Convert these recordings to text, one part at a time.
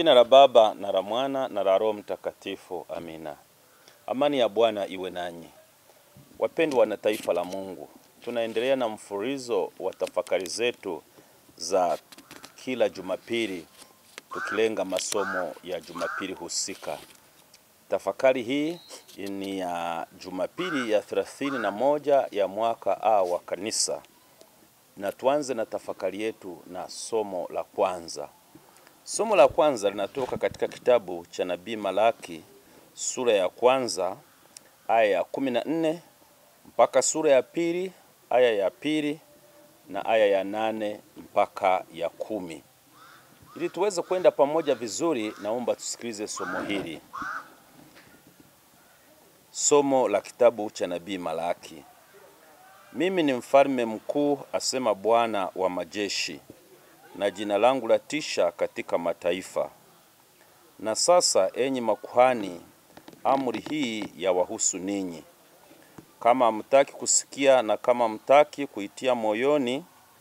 jina la Baba na la Mwana na la Roho Mtakatifu. Amina. Amani ya Bwana iwe nanyi. Wapendwa na taifa la Mungu, tunaendelea na mfululizo wa tafakari zetu za kila Jumapili tukilenga masomo ya Jumapili husika. Tafakari hii ni ya Jumapili ya thelathini na moja ya mwaka A wa kanisa, na tuanze na tafakari yetu na somo la kwanza. Somo la kwanza linatoka katika kitabu cha nabii Malaki sura ya kwanza aya ya kumi na nne mpaka sura ya pili aya ya pili na aya ya nane mpaka ya kumi. Ili tuweze kwenda pamoja vizuri, naomba tusikilize somo hili. Somo la kitabu cha nabii Malaki. Mimi ni mfalme mkuu, asema Bwana wa majeshi, na jina langu latisha katika mataifa. Na sasa, enyi makuhani, amri hii ya wahusu ninyi. Kama hamtaki kusikia na kama hamtaki kuitia moyoni,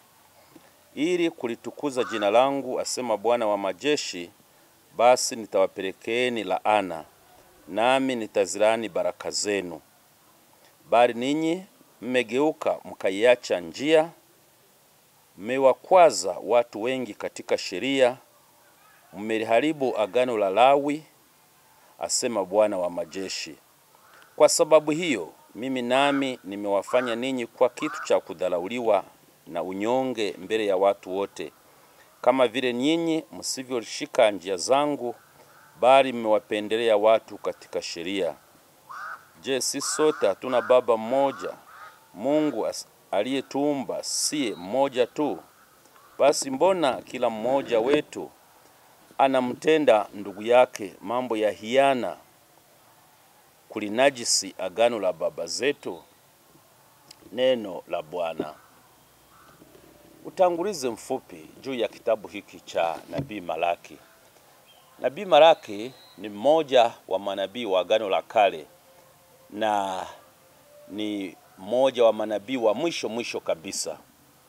ili kulitukuza jina langu, asema Bwana wa majeshi, basi nitawapelekeeni laana, nami nitazilani baraka zenu. Bali ninyi mmegeuka mkaiacha njia, mmewakwaza watu wengi katika sheria, mmeliharibu agano la Lawi, asema Bwana wa majeshi. Kwa sababu hiyo mimi nami nimewafanya ninyi kwa kitu cha kudharauliwa na unyonge mbele ya watu wote, kama vile nyinyi msivyoshika njia zangu, bali mmewapendelea watu katika sheria. Je, si sote hatuna baba mmoja? Mungu aliyetuumba siye mmoja tu? Basi mbona kila mmoja wetu anamtenda ndugu yake mambo ya hiana, kulinajisi agano la baba zetu? Neno la Bwana. Utangulizi mfupi juu ya kitabu hiki cha nabii Malaki. Nabii Malaki ni mmoja wa manabii wa agano la kale na ni mmoja wa manabii wa mwisho mwisho kabisa.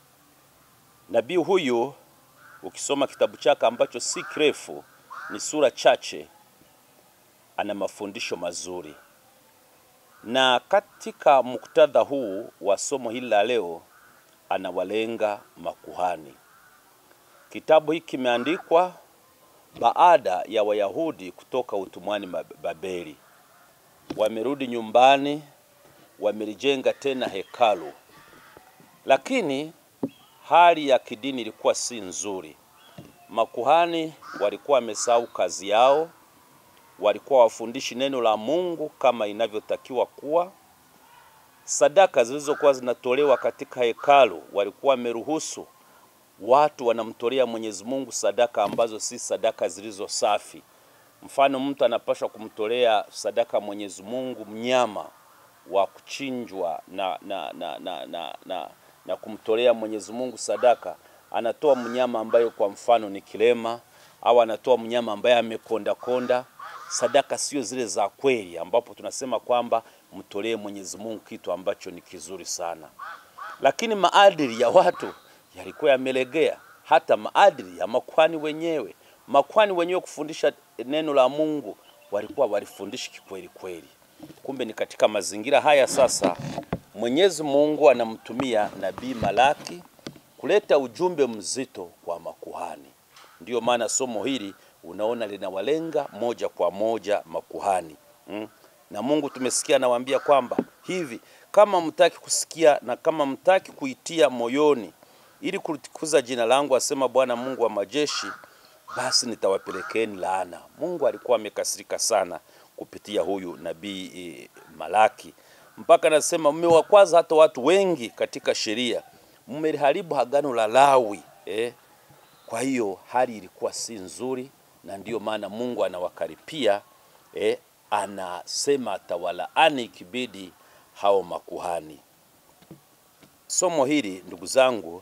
Nabii huyu ukisoma kitabu chake ambacho si kirefu, ni sura chache, ana mafundisho mazuri. Na katika muktadha huu wa somo hili la leo, anawalenga makuhani. Kitabu hiki kimeandikwa baada ya Wayahudi kutoka utumwani Babeli, wamerudi nyumbani, wamelijenga tena hekalu, lakini hali ya kidini ilikuwa si nzuri. Makuhani walikuwa wamesahau kazi yao, walikuwa wafundishi neno la Mungu kama inavyotakiwa kuwa. Sadaka zilizokuwa zinatolewa katika hekalu, walikuwa wameruhusu watu wanamtolea Mwenyezi Mungu sadaka ambazo si sadaka zilizo safi. Mfano, mtu anapaswa kumtolea sadaka Mwenyezi Mungu mnyama wa kuchinjwa na, na, na, na, na, na, na kumtolea Mwenyezi Mungu sadaka, anatoa mnyama ambaye kwa mfano ni kilema au anatoa mnyama ambaye amekonda konda. Sadaka sio zile za kweli, ambapo tunasema kwamba mtolee Mwenyezi Mungu kitu ambacho ni kizuri sana, lakini maadili ya watu yalikuwa yamelegea, hata maadili ya makwani wenyewe. Makwani wenyewe kufundisha neno la Mungu walikuwa walifundishi kikweli kweli. Kumbe ni katika mazingira haya sasa Mwenyezi Mungu anamtumia nabii Malaki kuleta ujumbe mzito kwa makuhani. Ndiyo maana somo hili unaona linawalenga moja kwa moja makuhani mm. Na Mungu tumesikia anawaambia kwamba hivi kama mtaki kusikia na kama mtaki kuitia moyoni ili kulitukuza jina langu, asema Bwana Mungu wa majeshi, basi nitawapelekeni laana. Mungu alikuwa amekasirika sana kupitia huyu nabii e, Malaki mpaka anasema mmewakwaza hata watu wengi katika sheria, mmeliharibu agano la Lawi eh. Kwa hiyo hali ilikuwa si nzuri, na ndiyo maana Mungu anawakaripia eh, anasema atawalaani ikibidi hao makuhani. Somo hili ndugu zangu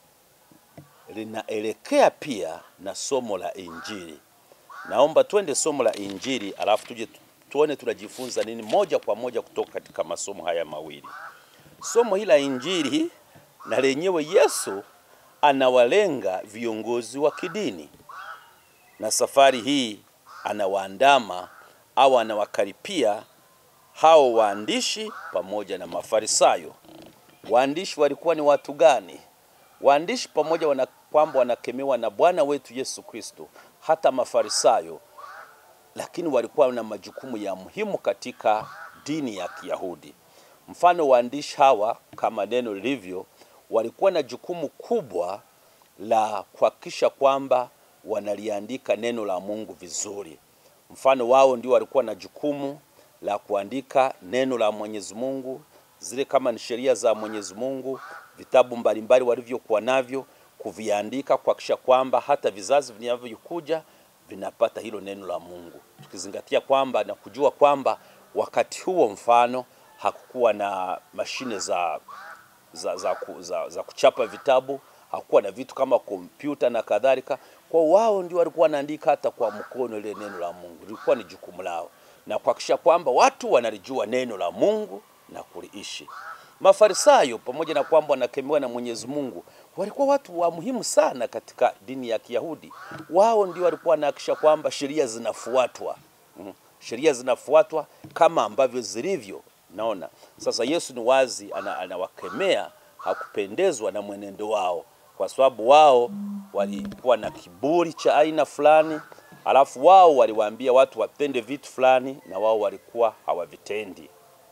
linaelekea pia na somo la Injili. Naomba twende somo la Injili alafu tuje tuone tunajifunza nini moja kwa moja kutoka katika masomo haya mawili. Somo hili la Injili na lenyewe Yesu anawalenga viongozi wa kidini. na safari hii anawaandama au anawakaripia hao waandishi pamoja na Mafarisayo. Waandishi walikuwa ni watu gani? Waandishi pamoja wana kwamba wanakemewa na Bwana wetu Yesu Kristo, hata Mafarisayo, lakini walikuwa na majukumu ya muhimu katika dini ya Kiyahudi. Mfano, waandishi hawa kama neno lilivyo, walikuwa na jukumu kubwa la kuhakikisha kwamba wanaliandika neno la Mungu vizuri. Mfano wao ndio walikuwa na jukumu la kuandika neno la Mwenyezi Mungu, zile kama ni sheria za Mwenyezi Mungu, vitabu mbalimbali walivyokuwa navyo, kuviandika kuhakikisha kwamba hata vizazi vinavyokuja vinapata hilo neno la Mungu, tukizingatia kwamba na kujua kwamba wakati huo mfano hakukuwa na mashine za za, za, ku- za, za kuchapa vitabu, hakuwa na vitu kama kompyuta na kadhalika. Kwa wao ndio walikuwa wanaandika hata kwa mkono ile neno la Mungu, lilikuwa ni jukumu lao, na kuhakikisha kwamba watu wanalijua neno la Mungu na kuliishi. Mafarisayo pamoja na kwamba wanakemewa na Mwenyezi Mungu, walikuwa watu wa muhimu sana katika dini ya Kiyahudi. Wao ndio walikuwa wanahakikisha kwamba sheria zinafuatwa mm. sheria zinafuatwa kama ambavyo zilivyo. Naona sasa Yesu ni wazi ana- anawakemea, hakupendezwa na mwenendo wao, kwa sababu wao walikuwa na kiburi cha aina fulani, alafu wao waliwaambia watu wapende vitu fulani na wao walikuwa hawavitendi.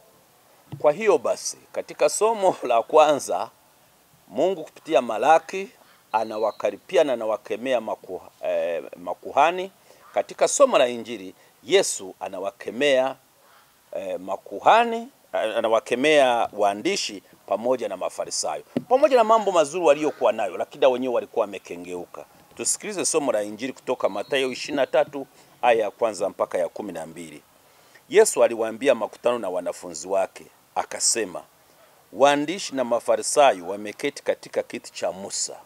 Kwa hiyo basi, katika somo la kwanza Mungu kupitia Malaki anawakaripia na anawakemea maku, eh, makuhani. Katika somo la Injili Yesu anawakemea eh, makuhani, eh, anawakemea waandishi pamoja na Mafarisayo, pamoja na mambo mazuri waliokuwa nayo, lakini na wenyewe walikuwa wamekengeuka. Tusikilize somo la Injili kutoka Mathayo 23 aya ya kwanza mpaka ya kumi na mbili. Yesu aliwaambia makutano na wanafunzi wake akasema, waandishi na Mafarisayo wameketi katika kiti cha Musa.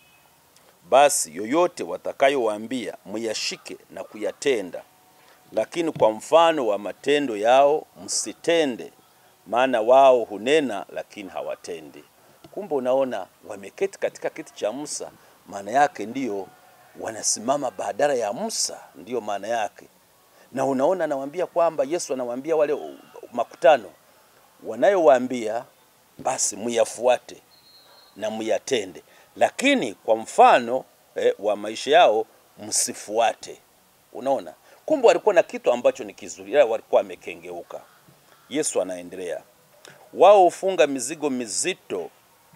Basi yoyote watakayowaambia muyashike na kuyatenda, lakini kwa mfano wa matendo yao msitende, maana wao hunena lakini hawatendi. Kumbe unaona, wameketi katika kiti cha Musa, maana yake ndiyo wanasimama badala ya Musa, ndiyo maana yake. Na unaona, anawaambia kwamba Yesu anawaambia wale uh, makutano wanayowaambia basi muyafuate na muyatende, lakini kwa mfano eh, wa maisha yao msifuate. Unaona, kumbe walikuwa na kitu ambacho ni kizuri, ila walikuwa wamekengeuka. Yesu anaendelea, wao hufunga mizigo mizito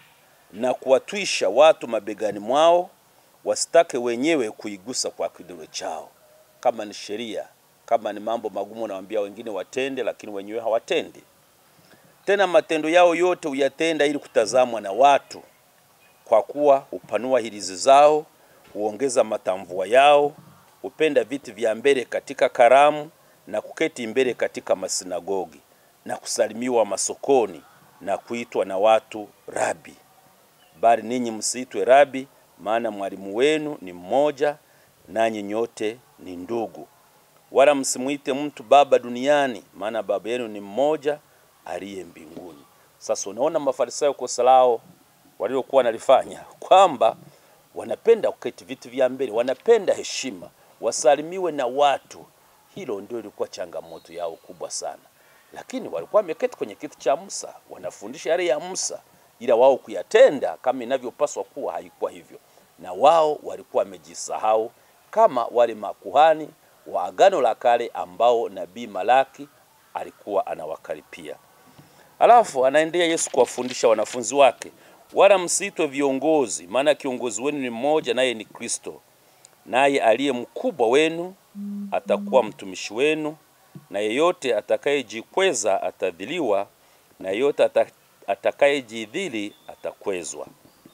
na kuwatwisha watu mabegani mwao, wasitake wenyewe kuigusa kwa kidole chao. Kama ni sheria, kama ni mambo magumu, nawaambia wengine watende, lakini wenyewe hawatendi. Tena matendo yao yote huyatenda ili kutazamwa na watu, kwa kuwa hupanua hirizi zao, huongeza matamvua yao, hupenda viti vya mbele katika karamu na kuketi mbele katika masinagogi na kusalimiwa masokoni na kuitwa na watu rabi. Bali ninyi msiitwe rabi, maana mwalimu wenu ni mmoja, nanyi nyote ni ndugu. Wala msimwite mtu baba duniani, maana baba yenu ni mmoja aliye mbinguni. Sasa unaona Mafarisayo kosa lao waliokuwa wanalifanya kwamba wanapenda kuketi viti vya mbele, wanapenda heshima, wasalimiwe na watu. Hilo ndio ilikuwa changamoto yao kubwa sana, lakini walikuwa wameketi kwenye kiti cha Musa, wanafundisha yale ya Musa, ila wao kuyatenda kama inavyopaswa kuwa haikuwa hivyo, na wao walikuwa wamejisahau kama wale makuhani wa Agano la Kale ambao nabii Malaki alikuwa anawakaripia. Alafu anaendelea Yesu kuwafundisha wanafunzi wake, wala msiitwe viongozi, maana kiongozi wenu ni mmoja, naye ni Kristo. Naye aliye mkubwa wenu atakuwa mtumishi wenu, na yeyote atakayejikweza atadhiliwa, na yeyote ata- atakayejidhili atakwezwa.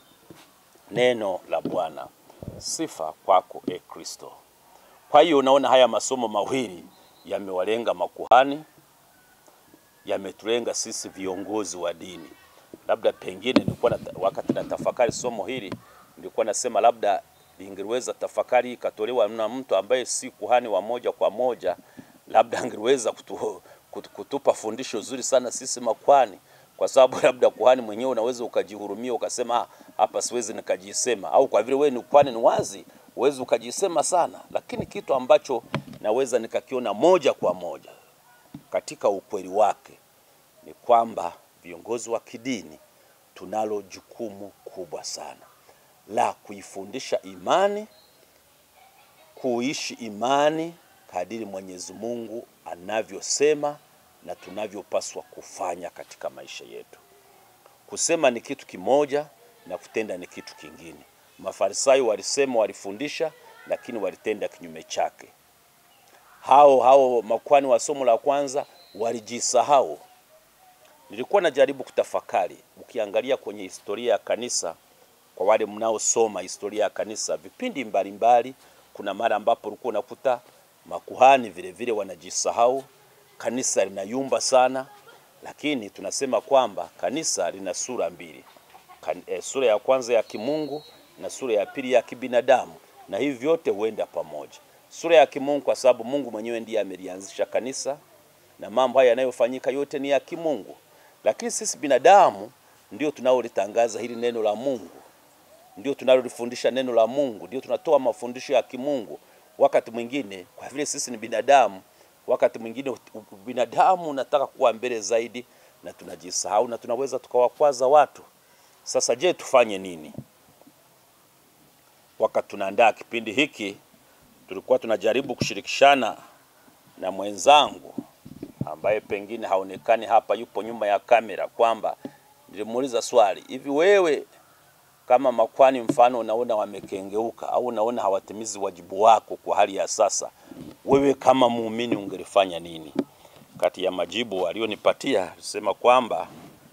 Neno la Bwana. Sifa kwako e Kristo. Kwa hiyo unaona haya masomo mawili yamewalenga makuhani, yametulenga sisi viongozi wa dini. Labda pengine nilikuwa na, wakati na tafakari somo hili nilikuwa nasema labda lingeweza tafakari hii ikatolewa na mtu ambaye si kuhani wa moja kwa moja, labda angeweza kutu, kutu, kutupa fundisho zuri sana sisi makuhani, kwa sababu labda kuhani mwenyewe unaweza ukajihurumia ukasema "Ah, hapa siwezi nikajisema, au kwa vile wewe ni kuhani ni wazi uwezi ukajisema sana, lakini kitu ambacho naweza nikakiona moja kwa moja katika ukweli wake ni kwamba viongozi wa kidini tunalo jukumu kubwa sana la kuifundisha imani, kuishi imani kadiri Mwenyezi Mungu anavyosema na tunavyopaswa kufanya katika maisha yetu. Kusema ni kitu kimoja na kutenda ni kitu kingine. Mafarisayo walisema, walifundisha, lakini walitenda kinyume chake. Hao hao makwani wa somo la kwanza walijisahau. Nilikuwa najaribu kutafakari, ukiangalia kwenye historia ya kanisa, kwa wale mnaosoma historia ya kanisa, vipindi mbalimbali, kuna mara ambapo ulikuwa unakuta makuhani vile vile wanajisahau, kanisa linayumba sana, lakini tunasema kwamba kanisa lina sura mbili kan, e, sura ya kwanza ya kimungu na sura ya pili ya kibinadamu, na hivi vyote huenda pamoja. Sura ya kimungu kwa sababu Mungu mwenyewe ndiye amelianzisha kanisa na mambo haya yanayofanyika yote ni ya kimungu, lakini sisi binadamu ndio tunaolitangaza hili neno la Mungu, ndio tunalolifundisha neno la Mungu, ndio tunatoa mafundisho ya kimungu. Wakati mwingine kwa vile sisi ni binadamu, wakati mwingine binadamu unataka kuwa mbele zaidi, na tunajisahau na tunaweza tukawakwaza watu. Sasa je, tufanye nini? Wakati tunaandaa kipindi hiki, tulikuwa tunajaribu kushirikishana na mwenzangu ambaye pengine haonekani hapa, yupo nyuma ya kamera, kwamba nilimuuliza swali, hivi wewe kama makwani, mfano unaona wamekengeuka au unaona hawatimizi wajibu wako kwa hali ya sasa, wewe kama muumini ungelifanya nini? Kati ya majibu aliyonipatia alisema kwamba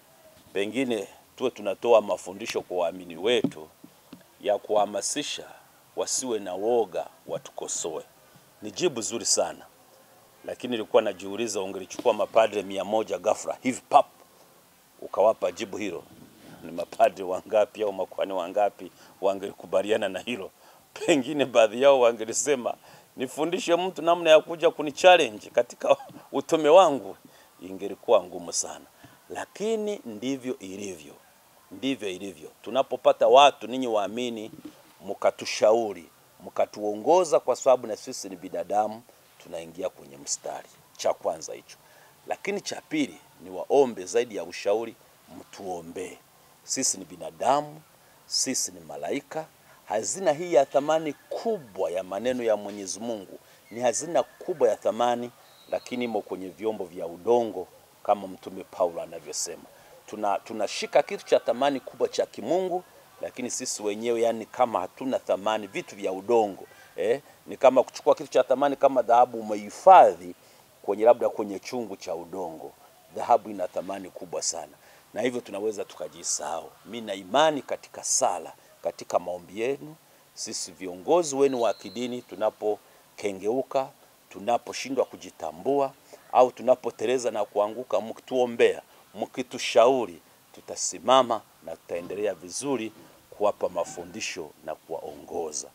pengine tuwe tunatoa mafundisho kwa waamini wetu ya kuhamasisha wasiwe na woga, watukosoe. Ni jibu zuri sana, lakini nilikuwa najiuliza, ungelichukua mapadre mia moja ghafla hivi pap ukawapa jibu hilo, ni mapadre wangapi au makwani wangapi wangelikubaliana na hilo? Pengine baadhi yao wangelisema nifundishe mtu namna ya kuja kuni challenge katika utume wangu, ingelikuwa ngumu sana, lakini ndivyo ilivyo ndivyo ilivyo. Tunapopata watu ninyi waamini, mkatushauri mkatuongoza, kwa sababu na sisi ni binadamu, tunaingia kwenye mstari. Cha kwanza hicho, lakini cha pili ni waombe zaidi ya ushauri, mtuombee. Sisi ni binadamu, sisi ni malaika. Hazina hii ya thamani kubwa ya maneno ya Mwenyezi Mungu ni hazina kubwa ya thamani, lakini imo kwenye vyombo vya udongo kama Mtume Paulo anavyosema tuna tunashika kitu cha thamani kubwa cha kimungu, lakini sisi wenyewe yani kama hatuna thamani, vitu vya udongo eh, ni kama kuchukua kitu cha thamani kama dhahabu umehifadhi kwenye labda kwenye chungu cha udongo. Dhahabu ina thamani kubwa sana, na hivyo tunaweza tukajisahau. Mimi na imani katika sala, katika maombi yenu, sisi viongozi wenu wa kidini, tunapokengeuka, tunaposhindwa kujitambua au tunapoteleza na kuanguka, mkituombea mkitushauri tutasimama na tutaendelea vizuri kuwapa mafundisho na kuwaongoza.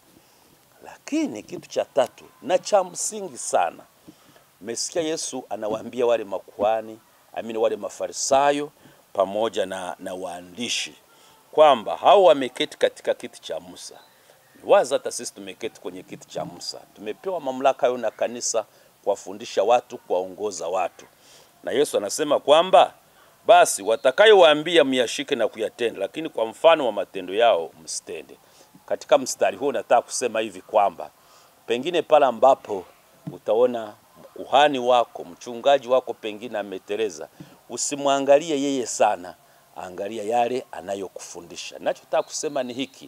Lakini kitu cha tatu na cha msingi sana, mmesikia Yesu anawaambia wale makuhani, amini wale mafarisayo pamoja na, na waandishi kwamba hao wameketi katika kiti cha Musa. Waza hata sisi tumeketi kwenye kiti cha Musa, tumepewa mamlaka hayo na kanisa kuwafundisha watu, kuwaongoza watu, na Yesu anasema kwamba basi watakayowaambia myashike na kuyatenda, lakini kwa mfano wa matendo yao msitende. Katika mstari huo nataka kusema hivi kwamba pengine pale ambapo utaona kuhani wako mchungaji wako pengine ameteleza, usimwangalie yeye sana, angalia yale anayokufundisha. Nachotaka kusema ni hiki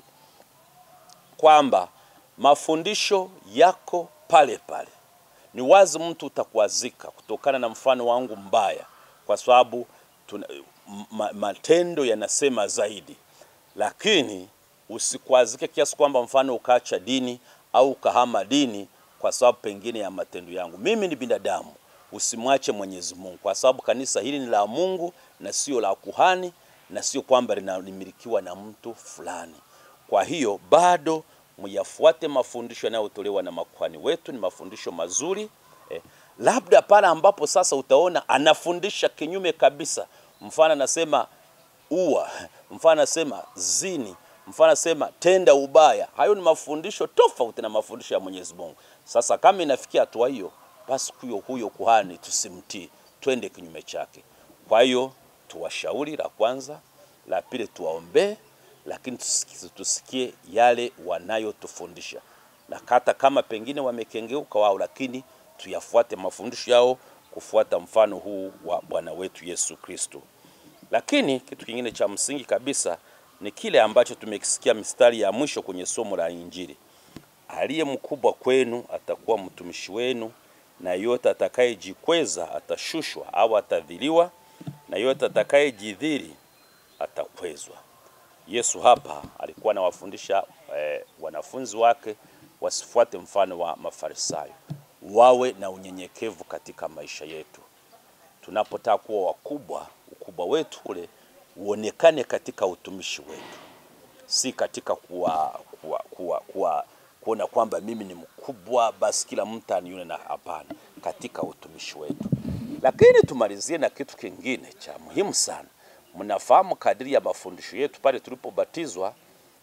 kwamba mafundisho yako pale pale. Ni wazi mtu utakwazika kutokana na mfano wangu mbaya, kwa sababu tuna, ma, matendo yanasema zaidi, lakini usikwazike kiasi kwamba mfano ukaacha dini au ukahama dini kwa sababu pengine ya matendo yangu. Mimi ni binadamu, usimwache Mwenyezi Mungu, kwa sababu kanisa hili ni la Mungu na sio la kuhani na sio kwamba linamilikiwa na mtu fulani. Kwa hiyo bado myafuate mafundisho yanayotolewa na makuhani wetu, ni mafundisho mazuri eh, labda pale ambapo sasa utaona anafundisha kinyume kabisa, mfano anasema ua, mfano anasema zini, Mfano asema tenda ubaya. Hayo ni mafundisho tofauti na mafundisho ya Mwenyezi Mungu. Sasa kama inafikia hatua hiyo, basi huyo huyo kuhani tusimtii, twende kinyume chake. Kwa hiyo tuwashauri, la kwanza, la pili tuwaombee, lakini tusikie, tusikie yale wanayotufundisha, na hata kama pengine wamekengeuka wao, lakini tuyafuate mafundisho yao, kufuata mfano huu wa Bwana wetu Yesu Kristo. Lakini kitu kingine cha msingi kabisa ni kile ambacho tumekisikia mistari ya mwisho kwenye somo la Injili. Aliye mkubwa kwenu atakuwa mtumishi wenu, na yote atakayejikweza atashushwa au atadhiliwa, na yote atakayejidhili atakwezwa. Yesu hapa alikuwa anawafundisha eh, wanafunzi wake wasifuate mfano wa Mafarisayo, wawe na unyenyekevu katika maisha yetu. Tunapotaka kuwa wakubwa, ukubwa wetu ule uonekane katika utumishi wetu, si katika kuwa, kuwa, kuwa, kuwa kuona kwamba mimi ni mkubwa basi kila mtu anione, na hapana, katika utumishi wetu. Lakini tumalizie na kitu kingine cha muhimu sana. Mnafahamu kadiri ya mafundisho yetu pale tulipobatizwa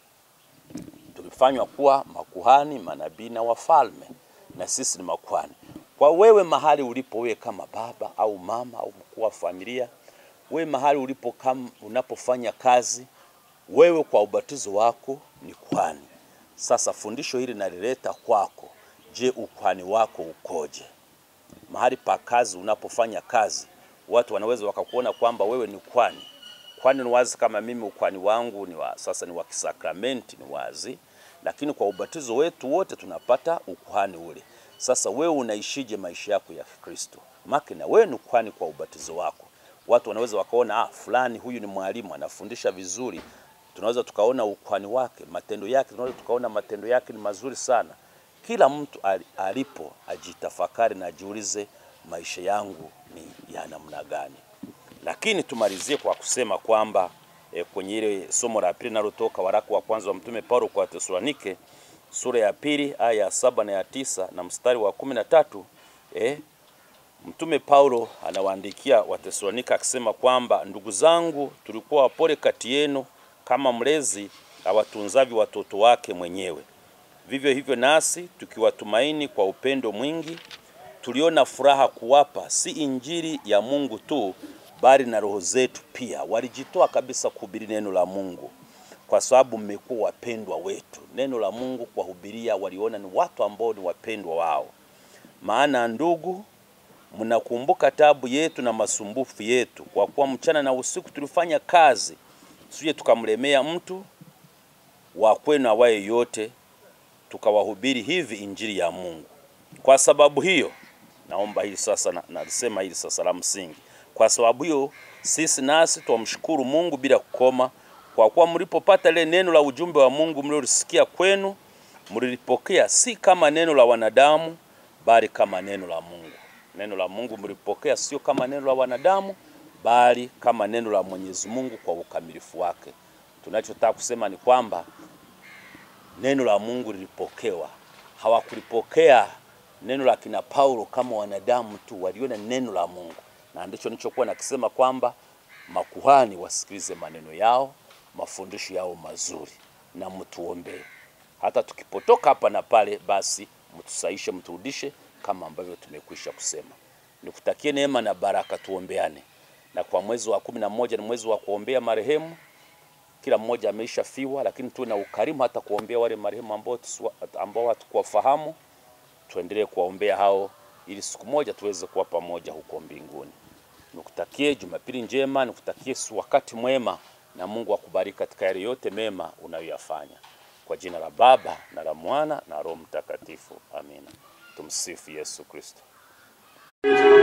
tulifanywa kuwa makuhani, manabii na wafalme, na sisi ni makuhani. Kwa wewe mahali ulipo, wewe kama baba au mama au mkuu wa familia, wewe mahali ulipo, kama unapofanya kazi, wewe kwa ubatizo wako ni kuhani. Sasa fundisho hili nalileta kwako. Je, ukuhani wako ukoje? Mahali pa kazi, unapofanya kazi, watu wanaweza wakakuona kwamba wewe ni kuhani. Kwani ni wazi kama mimi ukuhani wangu ni wa, sasa ni wa kisakramenti, ni wazi, lakini kwa ubatizo wetu wote tunapata ukuhani ule. Sasa wewe unaishije maisha yako ya Kikristo? Maki na wewe ni kuhani kwa ubatizo wako. Watu wanaweza wakaona ah, fulani huyu ni mwalimu anafundisha vizuri, tunaweza tukaona ukuhani wake, matendo yake, tunaweza tukaona matendo yake ni mazuri sana. Kila mtu alipo ajitafakari na ajiulize, maisha yangu ni ya namna gani? Lakini tumalizie kwa kusema kwamba e, kwenye ile somo la pili linalotoka waraka wa kwanza wa mtume Paulo kwa Tesalonike sura ya pili aya ya saba na ya tisa na mstari wa kumi na tatu e, mtume Paulo anawaandikia Watesalonika akisema kwamba ndugu zangu, tulikuwa wapole kati yenu kama mlezi awatunzavyo watoto wake mwenyewe. Vivyo hivyo nasi tukiwatumaini kwa upendo mwingi, tuliona furaha kuwapa si injili ya Mungu tu, bali na roho zetu pia. Walijitoa kabisa kuhubiri neno la Mungu, kwa sababu mmekuwa wapendwa wetu. Neno la Mungu kuwahubiria, waliona ni watu ambao ni wapendwa wao. Maana ndugu, mnakumbuka tabu yetu na masumbufu yetu, kwa kuwa mchana na usiku tulifanya kazi tusije tukamlemea mtu wa kwenu awaye yote, tukawahubiri hivi injili ya Mungu. Kwa sababu hiyo, naomba hili sasa, nalisema na hili sasa la msingi. Kwa sababu hiyo, sisi nasi twamshukuru Mungu bila kukoma, kwa kuwa mlipopata ile neno la ujumbe wa Mungu mliolisikia kwenu, mlilipokea si kama neno la wanadamu, bali kama neno la Mungu. Neno la Mungu mlipokea sio kama neno la wanadamu bali kama neno la Mwenyezi Mungu kwa ukamilifu wake. Tunachotaka kusema ni kwamba neno la Mungu lilipokewa. Hawakulipokea neno la kina Paulo kama wanadamu tu, waliona neno la Mungu, na ndicho nilichokuwa nakisema kwamba makuhani wasikilize maneno yao, mafundisho yao mazuri, na mtuombee. Hata tukipotoka hapa na pale, basi mtusaishe, mturudishe kama ambavyo tumekwisha kusema. Nikutakie neema na baraka, tuombeane na kwa mwezi wa kumi na moja ni mwezi wa kuombea marehemu. Kila mmoja ameisha fiwa, lakini tuwe na ukarimu hata kuombea wale marehemu ambao ambao hatukuwafahamu. Tuendelee kuwaombea hao, ili siku moja tuweze kuwa pamoja huko mbinguni. Nikutakie Jumapili njema, nikutakie wakati mwema, na Mungu akubariki katika yale yote mema unayoyafanya. Kwa jina la Baba na la Mwana na Roho Mtakatifu, amina. Tumsifu Yesu Kristo.